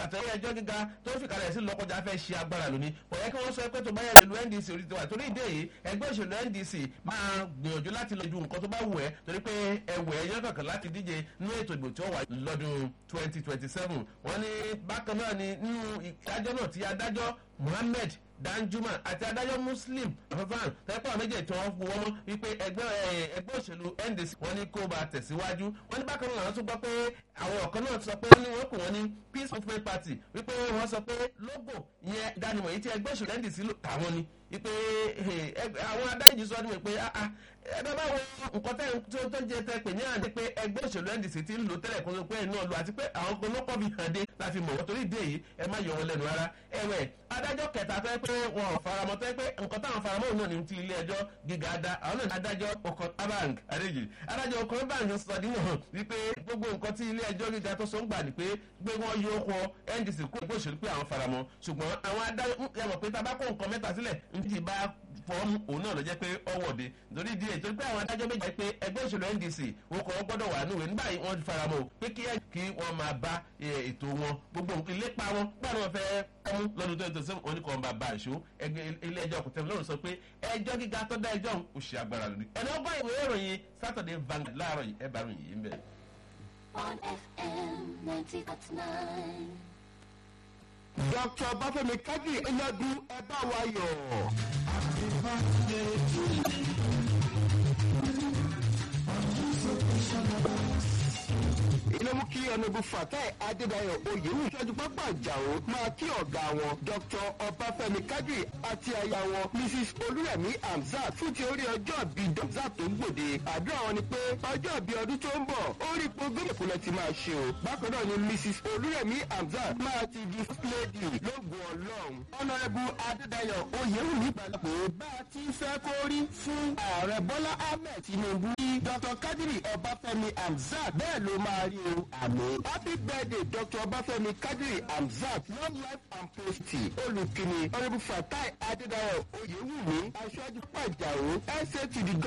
àtẹ̀yẹ ẹjọ́ gíga tó fi kalẹ̀ sí lọ́kọjá fẹ́ ṣe agbára lónìí kò yẹ kí wọ́n sọ pé tó bá yẹ ìlú ndc orí tiwa torí ìdí èyí ẹgbẹ́ òṣèlú ndc máa gbìyànjú láti lọ ju nǹkan tó bá wù ẹ́ torí pé ẹwẹ̀ ẹ̀yán kankan láti díje nínú ètò ìbò tí ó wà lọ́dún twenty twenty seven wọ́n ní bákan náà ni nínú ìdájọ́ náà ti adájọ́ muhammed danjuma àti adájọ́ muslim afẹ́fàn tẹ́pọ̀ méjèèjì tí wọ́n fowó mọ́ wípé ẹgbẹ́ ẹgbẹ́ òṣèlú ndc wọ́n ní kó bá tẹ̀síwájú wọ́n ní bákan náà wọ́n tún gbọ́ pé àwọn ọ̀kan náà sọ pé wọ́n ní wọ́n pè wọ́n ní peace movement party wípé wọ́n sọ pé logo ìyẹn ìdánimọ̀ yìí tí ẹgbẹ́ òṣèlú ndc lò táwọn ni wípé àwọn adájọ́ sọ ni wípé ẹgbẹ́ báwo nǹkan tẹ́ tó jẹ tẹ́ pè ní àná pé ẹgbẹ́ òṣèlú ndc ti ń lò tẹ́lẹ̀ kó pé náà lò àti pé àwọn kan ló kọ́ fi hàn dé láfi mọ̀ wọ́n torí ìdí èyí ẹ má yọ wọn lẹ́nu rárá ẹ̀wẹ̀ adájọ́ kẹta fẹ́ pé wọn ò faramọ́ tẹ́ pé nǹkan táwọn faramọ́ òun náà ní ti ilé ẹjọ́ gíga dá àwọn náà adájọ́ ọkàn abank adéjì adájọ́ ọkàn bank sọ nínú hàn wípé gbogbo nǹkan tí ilé ẹjọ́ gíga tó so ń gbà ní pé pé wọ́n yọ ọkọ̀ ndc kó ẹgbẹ́ òṣèlú pé àwọn faramọ́ ṣùgbọ́n àwọn adájọ́ yàmọ̀ pé tá a bá kó nǹkan mẹ́ta sílẹ̀ ń bá fọ́ọ̀mù òun náà ló jẹ́ pé ọwọ́de nítorí ìdí èyí torí pé àwọn adájọ́ méjì pé ẹgbẹ́ òṣèlú ndc wọn kọ́ gbọ́dọ̀ wà níwèé nígbà yìí wọ́n faramọ́ pé kí kí wọ́n máa bá ètò wọn gbogbo ìlépa wọn gbọ́dọ̀ wọn fẹ́ kọ́mú lọ́dún tó ń tẹ̀sí wọn ní kò ń bá bá àṣọ ilé ẹjọ́ kò tẹ̀lé lọ́rùn sọ pé ẹjọ́ gíga tó dá ẹjọ́ ò ṣe agbára lórí ẹni ọgbọ́n ìwé ìròyìn saturday vanguard láàárọ̀ yìí ẹ bá ròyìn yìí ń bẹ̀. on FM 90.9. dr bafemi kájí ẹlẹ́dún ẹ bá wa yọ̀. ilé mú kí ọ̀nàbù fatai adédayọ̀ oyèwù ìṣẹ́jú pápá àjàó máa kí ọ̀gá wọn dr ọbáfẹ́mi kájí àti aya wọn mrs olúrẹ̀mí hamzat fún ti orí ọjọ́ bí hamzat tó ń gbòde àdúrà wọn ni pé ọjọ́ bí ọdún tó ń bọ̀ ó rí ipò gómìnà kúnlẹ̀ ti máa ṣe o bákan náà ni mrs olúrẹ̀mí hamzat máa ti di first lady lóògùn ọlọ́run ọ̀nàrẹ́bù adédayọ̀ oyèwù nígbàlá pé bá a ti fẹ́ kó rí fún ààrẹ bọ́lá ahmed tinubu dr kadiri ọbáfẹ́mi hamzat bẹ́ẹ̀ ló máa rí o àmì. happy birthday dr ọbáfẹ́mi kadiri hamzat long life and prosperity olùkìní honourable fatai adédáyọ̀ oyèwùmí aṣáájú pàjáwó ẹsẹ̀ to the